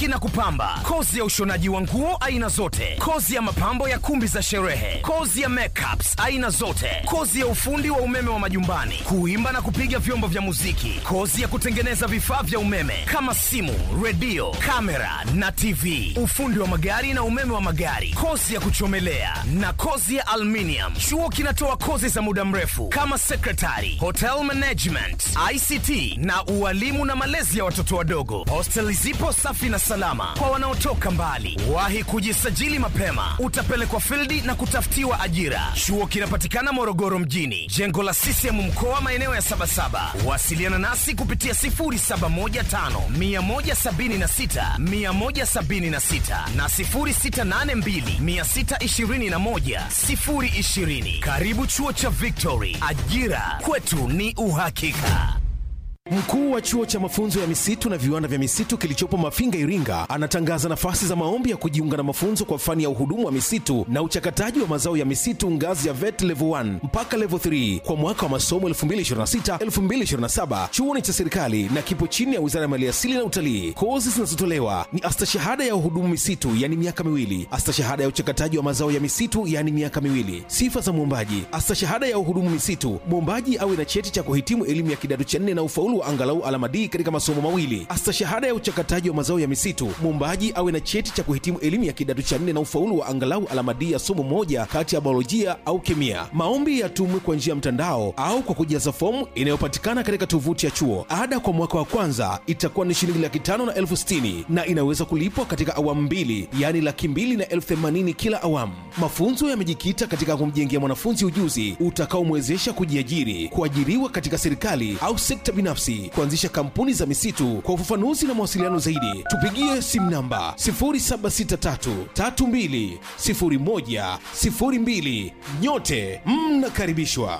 kusuki na kupamba, kozi ya ushonaji wa nguo aina zote, kozi ya mapambo ya kumbi za sherehe, kozi ya makeups aina zote, kozi ya ufundi wa umeme wa majumbani, kuimba na kupiga vyombo vya muziki, kozi ya kutengeneza vifaa vya umeme kama simu, redio, kamera na TV, ufundi wa magari na umeme wa magari, kozi ya kuchomelea na kozi ya aluminium. Chuo kinatoa kozi za muda mrefu kama secretary, hotel management, ICT na ualimu na malezi ya watoto wadogo. Hosteli zipo safi na salama kwa wanaotoka mbali. Wahi kujisajili mapema, utapelekwa fildi na kutafutiwa ajira. Chuo kinapatikana Morogoro mjini, jengo la CCM mkoa, maeneo ya Sabasaba. Wasiliana nasi kupitia 0715 176 176 na 0682 621 020. Karibu chuo cha Victory, ajira kwetu ni uhakika. Mkuu wa chuo cha mafunzo ya misitu na viwanda vya misitu kilichopo Mafinga, Iringa, anatangaza nafasi za maombi ya kujiunga na mafunzo kwa fani ya uhudumu wa misitu na uchakataji wa mazao ya misitu ngazi ya VET level 1 mpaka level 3 kwa mwaka wa masomo 2026-2027. Chuo ni cha serikali na kipo chini ya Wizara ya Maliasili na Utalii. Kozi zinazotolewa ni astashahada ya uhudumu misitu, yani miaka miwili, astashahada ya uchakataji wa mazao ya misitu, yani miaka miwili. Sifa za mwombaji: astashahada ya uhudumu misitu, mwombaji awe na cheti cha kuhitimu elimu ya kidato cha nne na ufaulu wa angalau alama D katika masomo mawili. Astashahada ya uchakataji wa mazao ya misitu, mwombaji awe na cheti cha kuhitimu elimu ya kidato cha nne na ufaulu wa angalau alama D ya somo moja kati ya biolojia au kemia. Maombi yatumwe kwa njia ya mtandao au kwa kujaza fomu inayopatikana katika tovuti ya chuo. Ada kwa mwaka wa kwanza itakuwa ni shilingi laki tano na elfu sitini na inaweza kulipwa katika awamu mbili, yaani laki mbili na elfu themanini kila awamu. Mafunzo yamejikita katika kumjengea mwanafunzi ujuzi utakaomwezesha kujiajiri, kuajiriwa katika serikali au sekta binafsi, kuanzisha kampuni za misitu. Kwa ufafanuzi na mawasiliano zaidi, tupigie simu namba 0763320102. Nyote mnakaribishwa.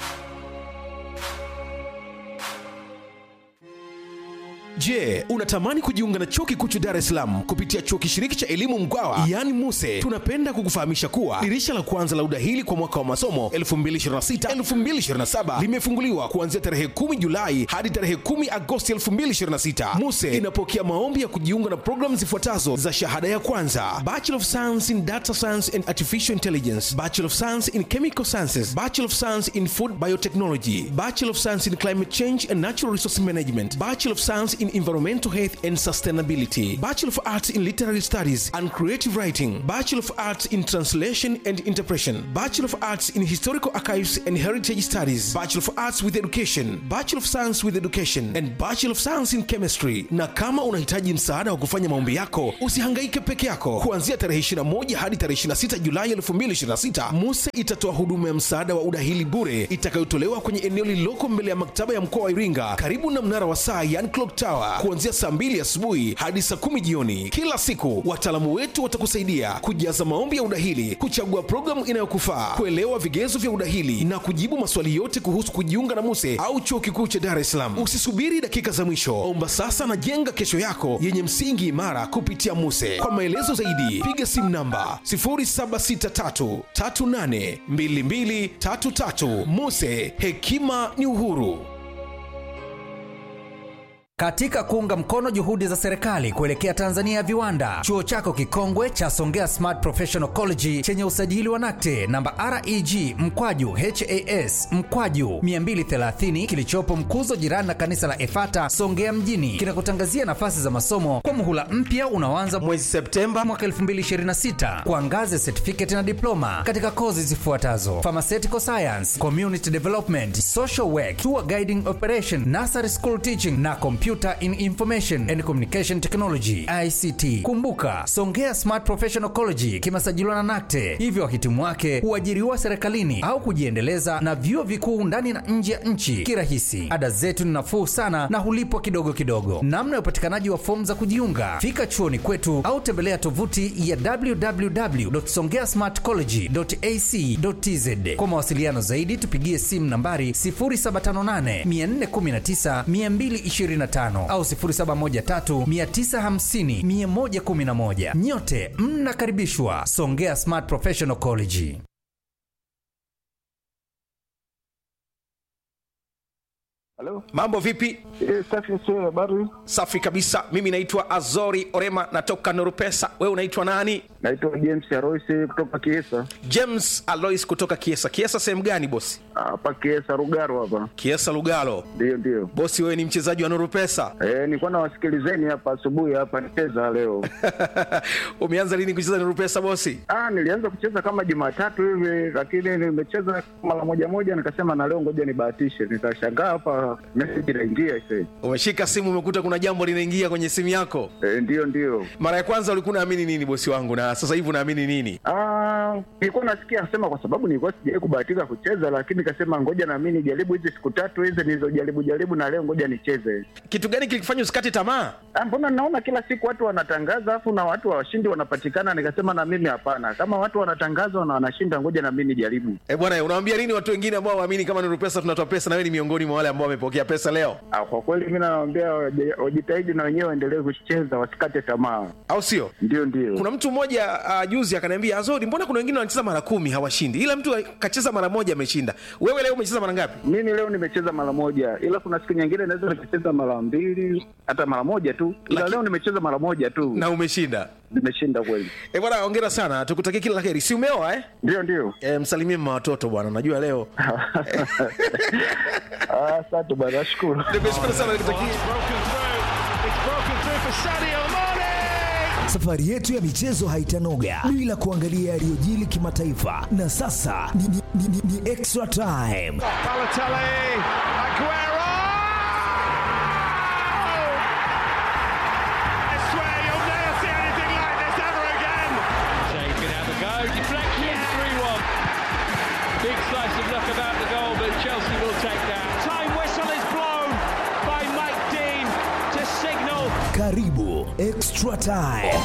Je, unatamani kujiunga na chuo kikuu cha Dar es Salaam kupitia chuo kishiriki cha elimu Mkwawa yaani MUSE? Tunapenda kukufahamisha kuwa dirisha la kwanza la udahili kwa mwaka wa masomo 2026-2027 limefunguliwa kuanzia tarehe 10 Julai hadi tarehe 10 Agosti 2026. MUSE inapokea maombi ya kujiunga na programu zifuatazo za shahada ya kwanza: Bachelor of Science in Data Science and Artificial Intelligence, Bachelor of Science in Chemical Sciences, Bachelor of Science in Food Biotechnology, Bachelor of Science in Climate Change and Natural Resource Management, Bachelor of Science in Environmental Health and Sustainability, Bachelor of Arts in Literary Studies and Creative Writing, Bachelor of Arts in Translation and Interpretation, Bachelor of Arts in Historical Archives and Heritage Studies, Bachelor of Arts with Education, Bachelor of Science with Education and Bachelor of Science in Chemistry. Na kama unahitaji msaada wa kufanya maombi yako, usihangaike peke yako. Kuanzia tarehe 21 hadi tarehe 26 Julai 2026, MUSE itatoa huduma ya msaada wa udahili bure itakayotolewa kwenye eneo lililoko mbele ya maktaba ya mkoa wa Iringa karibu na mnara wa saa yani clock tower kuanzia saa 2 asubuhi hadi saa 10 jioni kila siku. Wataalamu wetu watakusaidia kujaza maombi ya udahili, kuchagua programu inayokufaa, kuelewa vigezo vya udahili na kujibu maswali yote kuhusu kujiunga na MUSE au chuo kikuu cha Dar es Salaam. Usisubiri dakika za mwisho, omba sasa na jenga kesho yako yenye msingi imara kupitia MUSE. Kwa maelezo zaidi, piga simu namba 0763382233. MUSE, hekima ni uhuru. Katika kuunga mkono juhudi za serikali kuelekea Tanzania ya viwanda, chuo chako kikongwe cha Songea Smart Professional College chenye usajili wa NACTE namba REG mkwaju HAS mkwaju 230 kilichopo Mkuzo, jirani na kanisa la Efata Songea mjini, kinakutangazia nafasi za masomo kwa muhula mpya unaoanza mwezi Septemba mwaka 2026 kwa ngazi ya certificate na diploma katika kozi zifuatazo: pharmaceutical science, community development, social work, tour guiding operation, nursery school teaching na computer in information and communication technology ICT. Kumbuka, Songea Smart Professional College kimesajiliwa na NACTE, hivyo wahitimu wake huajiriwa serikalini au kujiendeleza na vyuo vikuu ndani na nje ya nchi kirahisi. Ada zetu ni nafuu sana na hulipwa kidogo kidogo. Namna ya upatikanaji wa fomu za kujiunga, fika chuoni kwetu au tembelea tovuti ya www.songeasmartcollege.ac.tz. Kwa mawasiliano zaidi, tupigie simu nambari 0758 419 225 au 0713 950 111. Nyote mnakaribishwa Songea Smart Professional College. Halo? mambo vipi Eh, safi sio habari. safi kabisa mimi naitwa azori orema natoka nurupesa wewe unaitwa nani Naitwa James Aroisi kutoka Kiesa. james alois kutoka kiesa kiesa sehemu gani bosi Hapa Kiesa Rugaro hapa. kiesa lugalo Ndio ndio. bosi wewe ni mchezaji wa nurupesa Eh, nilikuwa nawasikilizeni hapa asubuhi hapa nicheza leo. umeanza lini kucheza nurupesa bosi Ah, nilianza kucheza kama Jumatatu hivi lakini nimecheza mara moja moja nikasema na leo ngoja nibahatishe. Nikashangaa hapa message inaingia ise. umeshika simu umekuta kuna jambo linaingia kwenye simu yako Eh, ndio ndio. mara ya kwanza ulikuwa unaamini nini bosi wangu na sasa hivi unaamini nini Ah, nilikuwa nasikia sema kwa sababu nilikuwa sijawahi kubahatika kucheza lakini nikasema ngoja na mimi nijaribu hizi siku tatu hizi nilizojaribu jaribu na leo ngoja nicheze. kitu gani kilikufanya usikate tamaa Ah, mbona naona kila siku watu wanatangaza afu na watu washindi wanapatikana nikasema na mimi hapana kama watu wanatangaza na wanashinda ngoja na mimi nijaribu e bwana unawambia nini watu wengine ambao waamini kama nurupesa tunatoa pesa na wewe ni miongoni mwa wale ambao wamepokea pesa leo ah, kwa kweli mi nawambia waje- wajitahidi na wenyewe waendelee kucheza wasikate tamaa au sio ndio ndio kuna mtu mmoja uh, juzi akaniambia azori mbona kuna wengine wanacheza mara kumi hawashindi ila mtu kacheza mara moja ameshinda wewe leo umecheza mara ngapi mimi leo nimecheza mara moja ila kuna siku nyingine naweza nikacheza mara mbili hata mara moja tu ila Laki- leo nimecheza mara moja tu na umeshinda nimeshinda kweli e bwana ongera sana tukutakie kila la heri si umeoa eh? ndio ndio e, msalimie mma watoto bwana najua leo Ah, asante bwana nashukuru nikushukuru sana nikutakie Safari yetu ya michezo haitanoga bila kuangalia yaliyojili kimataifa, na sasa ni, ni, ni, ni, ni extra time. Shea can have a go. Deflection, 3 1. Big slice of luck about the goal, but Chelsea will take that. Time whistle is blown by Mike Dean to signal Karibu extra time.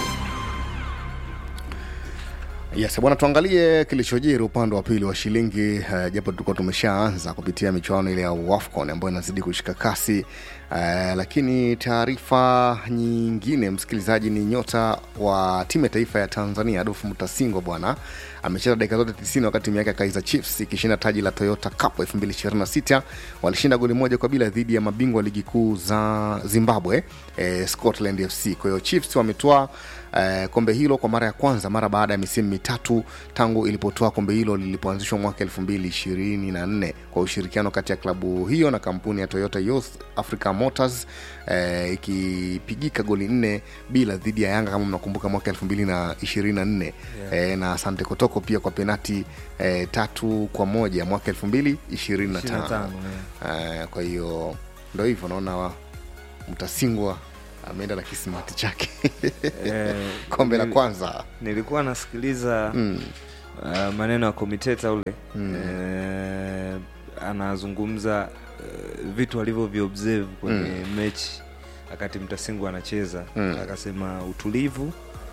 Yes, bwana tuangalie kilichojiri upande wa pili wa shilingi uh, japo tulikuwa tumeshaanza kupitia michuano ile ya WAFCON ambayo inazidi kushika kasi uh, lakini taarifa nyingine msikilizaji ni nyota wa timu ya taifa ya Tanzania Adolfu Mutasingwa bwana amecheza dakika zote 90 wakati timu yake ya Kaizer Chiefs ikishinda taji la Toyota Cup 2026 walishinda goli moja kwa bila dhidi ya mabingwa ligi kuu za Zimbabwe eh, Scotland FC kwa hiyo Chiefs wametoa eh, kombe hilo kwa mara ya kwanza mara baada ya misimu mitatu tangu ilipotoa kombe hilo lilipoanzishwa mwaka 2024 kwa ushirikiano kati ya klabu hiyo na kampuni ya Toyota Youth Africa Motors eh, ikipigika goli nne bila dhidi ya Yanga kama mnakumbuka mwaka 2024 yeah. eh, na Asante Kotoko pia kwa penati eh, tatu kwa moja mwaka 2025 eh, kwa hiyo ndo hivyo naona mtasingwa ameenda na kisimati chake Eh, kombe la nili- kwanza nilikuwa nasikiliza mm. uh, maneno ya komiteta ule mm. eh, anazungumza uh, vitu alivyoviobserve kwenye mm. mechi wakati mtasingu anacheza Mm. akasema utulivu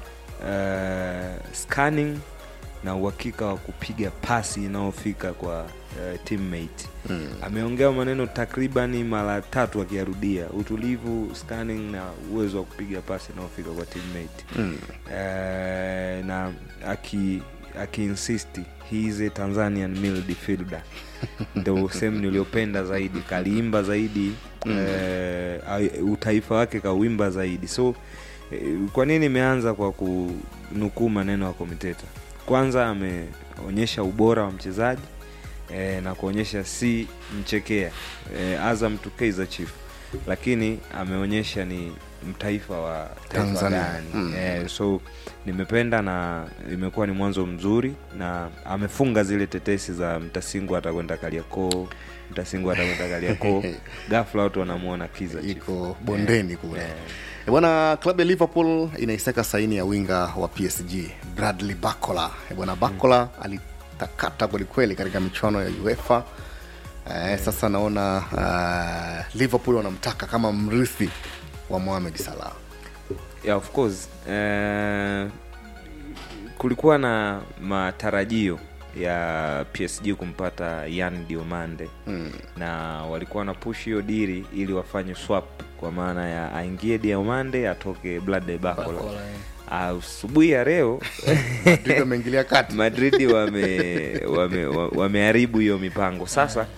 uh, scanning na uhakika wa kupiga pasi inayofika kwa uh, teammate Mm. ameongea maneno takribani mara tatu akiyarudia utulivu scanning na uwezo wa kupiga pasi inayofika kwa teammate Mm. eh, na aki akiinsisti he is a tanzanian midfielder ndo sehemu niliyopenda zaidi kaliimba zaidi mm. eh, ai- utaifa wake kauimba zaidi so eh, kwa nini imeanza kwa kunukuu maneno ya komiteta kwanza ameonyesha ubora wa mchezaji eh, na kuonyesha si mchekea eh, azam to Kaizer chief lakini ameonyesha ni mtaifa wa taifa Tanzania. gani Mm. eh, so nimependa na imekuwa ni mwanzo mzuri na amefunga zile tetesi za mtasingu atakwenda kaliakoo mtasingu atakwenda kaliakoo gafla watu wanamwona kiza Chief. iko bondeni kule Eh. Eh, bwana klabu ya liverpool inaisaka saini ya winga wa psg bradley bacola Eh, bwana bacola alitakata kwelikweli katika michuano ya uefa eh, sasa naona uh, liverpool wanamtaka kama mrithi wa mohamed salah yeah, of course eh, kulikuwa na matarajio ya psg kumpata yan diomande mm. na walikuwa na push hiyo diri ili wafanye swap kwa maana ya aingie diomande atoke blade bacola asubuhi ya leo Madrid wameingilia kati madridi wameharibu wame, wa- wameharibu hiyo mipango sasa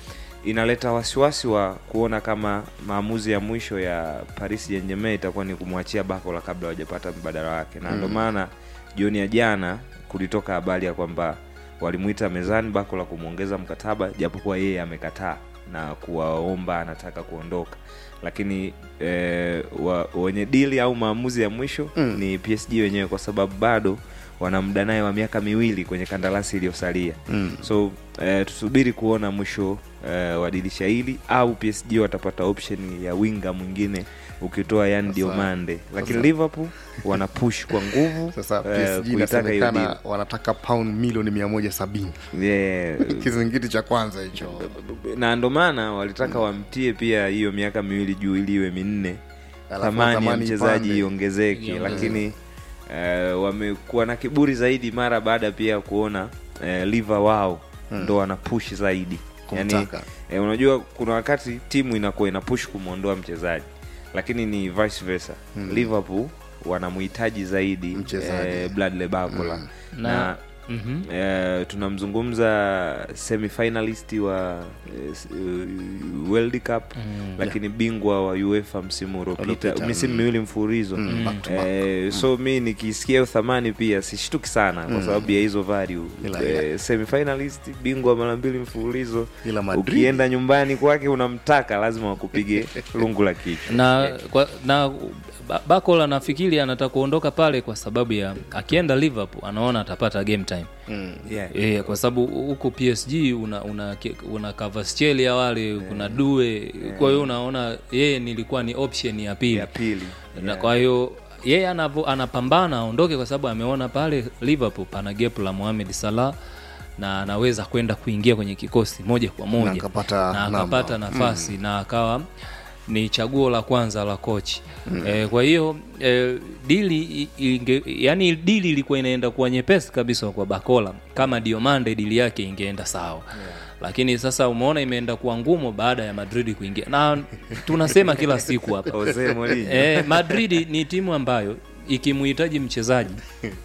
inaleta wasiwasi wa kuona kama maamuzi ya mwisho ya Paris Saint-Germain itakuwa ni kumwachia Bakola kabla hawajapata mbadala wake, na ndio maana jioni ya jana kulitoka habari ya kwamba walimwita mezani Bakola kumwongeza mkataba, japokuwa yeye amekataa na kuwaomba anataka kuondoka, lakini eh, wa, wenye dili au maamuzi ya mwisho Mm. ni PSG wenyewe, kwa sababu bado wana muda naye wa miaka miwili kwenye kandarasi iliyosalia Mm. so eh, tusubiri kuona mwisho eh, wa dirisha hili au PSG watapata option ya winga mwingine ukitoa Yan Sasa- Diomande, lakini sasa- Liverpool wana push kwa nguvu sasa eh, PSG kuitaka hiyo inasemekana deal. wanataka pound milioni mia moja sabini Yeah, kizingiti cha kwanza hicho na ndo maana walitaka wamtie pia hiyo miaka miwili juu ili iwe minne Alafu thamani ya thamani mchezaji ipande. iongezeke Iongezeke. lakini eh, wamekuwa na kiburi zaidi mara baada pia ya kuona eh, liva wao ndo wana push zaidi yani, Kumtaka. eh, unajua kuna wakati timu inakuwa ina push kumwondoa mchezaji lakini ni vice versa liverpool wanamhitaji zaidi Mchezaji. eh, Bradley Barcola na, Na- Mhm. eh, tunamzungumza semifinalist wa eh, s- eh, World Cup lakini bingwa wa UEFA msimu uliopita Uliopita, misimu miwili mfululizo Mm, back to back. eh, so mi nikisikia hiyo thamani pia sishtuki sana kwa sababu ya hizo value Ila- eh, semifinalist bingwa mara mbili mfululizo Ila Madrid- ukienda nyumbani kwake unamtaka lazima wakupige lungu la kichwa na, kwa, na Ba- Bakola nafikiri anataka kuondoka pale kwa sababu ya akienda Liverpool anaona atapata game time Mm. yeah. e, kwa sababu huko PSG una una, una Kvaratskhelia wale kuna Due kwa hiyo unaona yeye nilikuwa ni option ya pili ya pili na kwa hiyo yeye anavo, anapambana aondoke kwa sababu ameona pale Liverpool pana gap la Mohamed Salah na anaweza kwenda kuingia kwenye kikosi moja kwa moja Na akapata na namba. akapata nafasi na akawa ni chaguo la kwanza la kochi mm. e, kwa hiyo e, dili i- inge, yani dili ilikuwa inaenda kuwa nyepesi kabisa kwa Bakola kama Diomande dili yake ingeenda sawa yeah. lakini sasa umeona imeenda kuwa ngumu baada ya Madrid kuingia na tunasema kila siku hapa Jose Mourinho e, Madrid ni timu ambayo ikimuhitaji mchezaji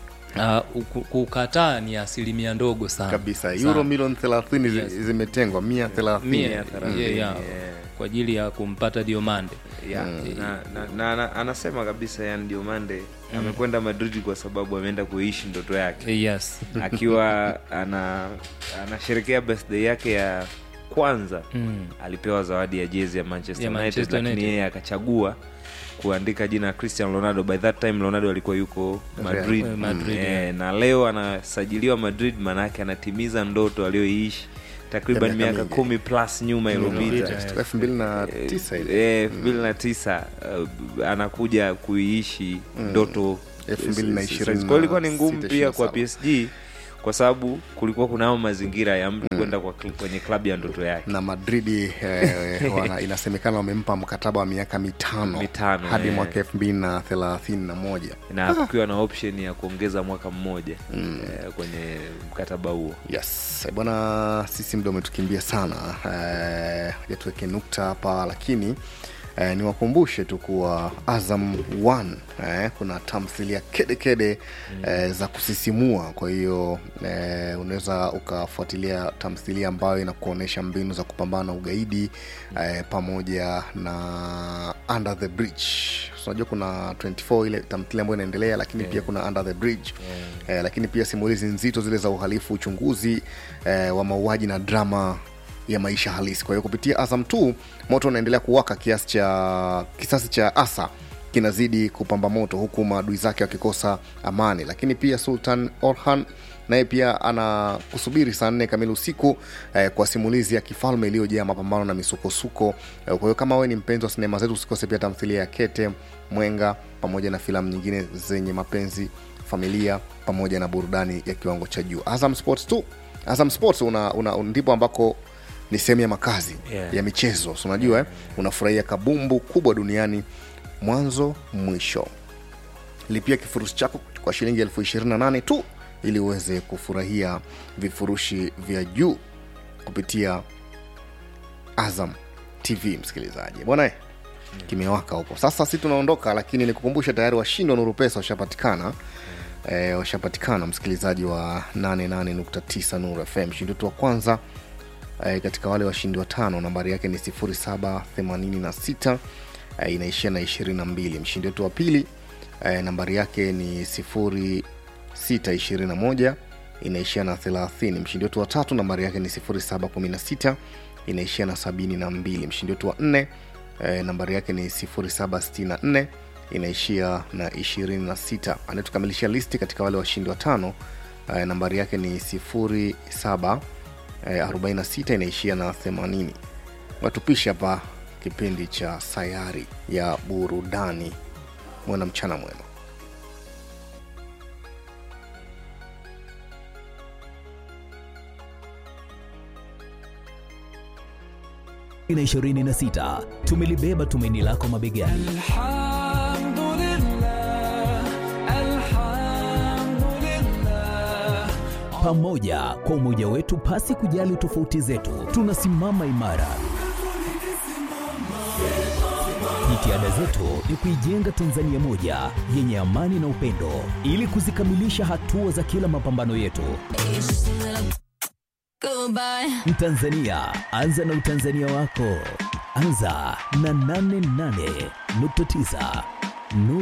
uh, kukataa ni asilimia ndogo sana kabisa Sana. euro milioni 30 zi- Yes. zimetengwa mia thelathini Mia- Mia thelathini, yeah, yeah, yeah. kwa ajili ya kumpata Diomande yeah. na, na, na, na, anasema kabisa yani Diomande amekwenda Madrid kwa sababu ameenda kuishi ndoto yake yes akiwa ana anasherekea birthday yake ya kwanza Mm. alipewa zawadi ya jezi ya Manchester, Ya United, Manchester lakini United. yeye akachagua kuandika jina Cristiano Ronaldo. By that time Ronaldo alikuwa yuko Madrid, Eh, Madrid, Eh, yeah. na leo anasajiliwa Madrid, maana yake anatimiza ndoto aliyoiishi takriban Ya miaka miaka mingi. kumi plus nyuma iliyopita elfu mbili na tisa ile elfu mbili na tisa uh, anakuja kuiishi ndoto Elfu mbili na ishirini Kwa hiyo ilikuwa ni na ngumu sita, pia kwa ishirini PSG kwa sababu kulikuwa kunao mazingira ya mtu kwenda kwa kl- kwenye klabu ya ndoto yake na madridi eh, wana, inasemekana wamempa mkataba wa miaka mitano, Mitano, hadi eh. mwaka elfu mbili na thelathini na moja na kukiwa na option ya kuongeza mwaka mmoja eh, kwenye mkataba huo yes Eh, bwana sisi muda umetukimbia sana eh, ja tuweke nukta hapa lakini eh, niwakumbushe tu kuwa azam 1 eh, kuna tamthilia kedekede eh, za kusisimua kwa hiyo eh, unaweza ukafuatilia tamthilia ambayo inakuonyesha mbinu za kupambana na ugaidi eh, pamoja na under the bridge So, unajua kuna 24 ile tamthilia ambayo inaendelea lakini pia kuna under the bridge eh, lakini pia simulizi nzito zile za uhalifu uchunguzi eh, wa mauaji na drama ya maisha halisi kwa hiyo kupitia azam t moto unaendelea kuwaka kiasi cha kisasi cha asa kinazidi kupamba moto huku maadui zake wakikosa amani lakini pia sultan orhan naye pia ana kusubiri saa nne kamili usiku eh, kwa simulizi ya kifalme iliyojaa mapambano na misukosuko eh, kwa hiyo kama wewe ni mpenzi wa sinema zetu usikose pia tamthilia ya kete mwenga pamoja na filamu nyingine zenye mapenzi familia pamoja na burudani ya kiwango cha juu azam sports tu azam sports una, una, ndipo ambako ni sehemu ya makazi Yeah. ya michezo so unajua eh, unafurahia kabumbu kubwa duniani mwanzo mwisho lipia kifurushi chako kwa shilingi elfu ishirini na nane tu ili uweze kufurahia vifurushi vya juu kupitia azam tv msikilizaji bwana eh, kimewaka huko sasa si tunaondoka lakini nikukumbusha tayari washindi wa nuru pesa washapatikana e, washapatikana msikilizaji wa 88.9 nuru fm mshindi wetu wa kwanza eh, katika wale washindi watano nambari yake ni 0786 eh, inaishia na 22 mshindi wetu wa pili eh, nambari yake ni 0621 inaishia na 30 mshindi wetu wa tatu nambari yake ni 0716 inaishia na 72 mshindi wetu wa nne eh, nambari yake ni 0764 inaishia na 26 anayetukamilishia listi katika wale washindi watano eh, nambari yake ni 07 eh, 46 inaishia na 80 watupisha hapa kipindi cha sayari ya burudani mwena mchana mwema na 26 tumelibeba tumaini lako mabegani pamoja kwa umoja wetu pasi kujali tofauti zetu tunasimama imara jitihada zetu ni kuijenga tanzania moja yenye amani na upendo ili kuzikamilisha hatua za kila mapambano yetu mtanzania anza na utanzania wako anza na 88.9 Nu-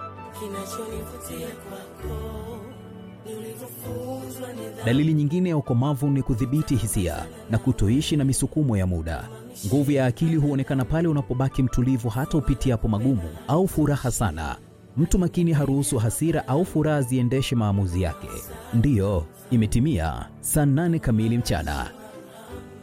dalili nyingine ya ukomavu ni kudhibiti hisia na kutoishi na misukumo ya muda nguvu ya akili huonekana pale unapobaki mtulivu hata upitiapo magumu au furaha sana mtu makini haruhusu hasira au furaha ziendeshe maamuzi yake ndiyo imetimia saa 8 kamili mchana